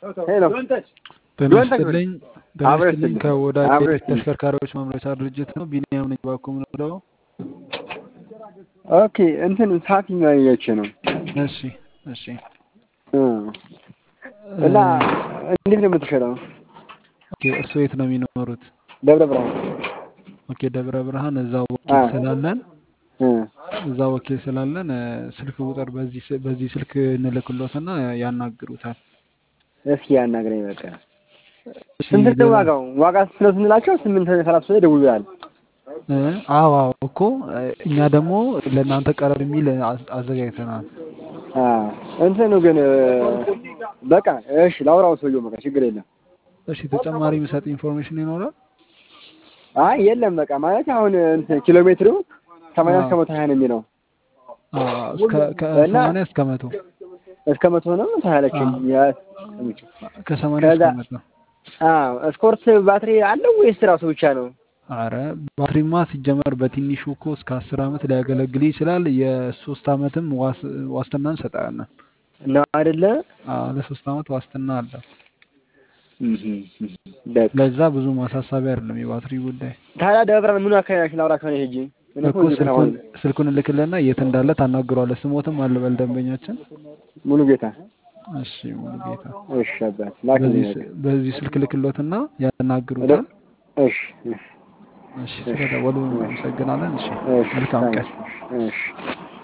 ሄሎ ጤና ጆን ተክል ይስጥልኝ ጤና አብሮ ይስጥልኝ ይስጥልኝ ከወዳጅ አብሮ ሴቶች ይስጥልኝ። ተሽከርካሪዎች ማምረቻ ድርጅት ነው ቢኒያም ነኝ ባኮ ምንለው ኦኬ እንትን ሳፊ ማየች ነው እሺ እሺ እ እና እንዴት ነው የምትሸጠው? ኦኬ እርስዎ የት ነው የሚኖሩት ደብረ ብርሃን ኦኬ ደብረ ብርሃን እዛው ወኪል አ ስላለን እ እዛ ወኪል ስላለን እ፣ ስልክ ቁጥር በዚህ ስ- በዚህ ስልክ እንልክሎትና ያናግሩታል እስኪ ያናግረኝ በቃ። እሺ ስንት ነው ሌላ ዋጋው? ዋጋ ስንት ነው ስንላቸው ስምንት ሰላሳ ላይ ደውሉላል። እ፣ አዎ አዎ እኮ እ፣ እኛ ደግሞ ለእናንተ ቀረብ የሚል አዝ- አዘጋጅተናል አ እንትኑ ግን እ፣ በቃ እሺ ላውራው ሰውየው በቃ ችግር የለም። እሺ ተጨማሪ የሚሰጥ ኢንፎርሜሽን ይኖራል አይ የለም በቃ ማለት አሁን እንትን ኪሎ ሜትሩ ሰማንያ እስከ አዎ መቶ ሀያ ነው የሚለው አዎ እስከ እና ከሰማንያ እስከ መቶ እስከ መቶ ነው ታያለችኝ አዎ ያ ከሰማንያ ከዛ እስከ መቶ አዎ ስፖርት ባትሪ አለው ወይስ ራሱ ብቻ ነው? አረ ባትሪማ ሲጀመር በትንሹ እኮ እስከ አስር ዓመት ሊያገለግል ይችላል። የሶስት ዓመትም ዋስ ዋስትና እንሰጣለን። ነው አይደለ? አዎ ለሶስት ዓመት ዋስትና አለ። እህ በቃ ለዛ ብዙ ማሳሰቢያ አይደለም የባትሪ ጉዳይ ታዲያ ደብረ ብርሃን ምኑ አካባቢ ናችሁ? ላውራ ከሆነ ሄጂ እኔ እኮ እኮ እዚህ ከተማ ስልኩን ነኝ። ስልኩን እልክልና የት እንዳለ ታናግሯለህ። ስሞትም አልበል ደንበኛችን። ሙሉ ጌታ እሺ ሙሉ ጌታ እሺ አባት ላክልኝ በዚህ በቃ ስ- በዚህ ስልክ ልክሎትና እደ- ያናግሩታል። እሺ እሺ እሺ እሺ ስለደወሉ እናመሰግናለን። እሺ እሺ መልካም ቀን። ታንክስ እሺ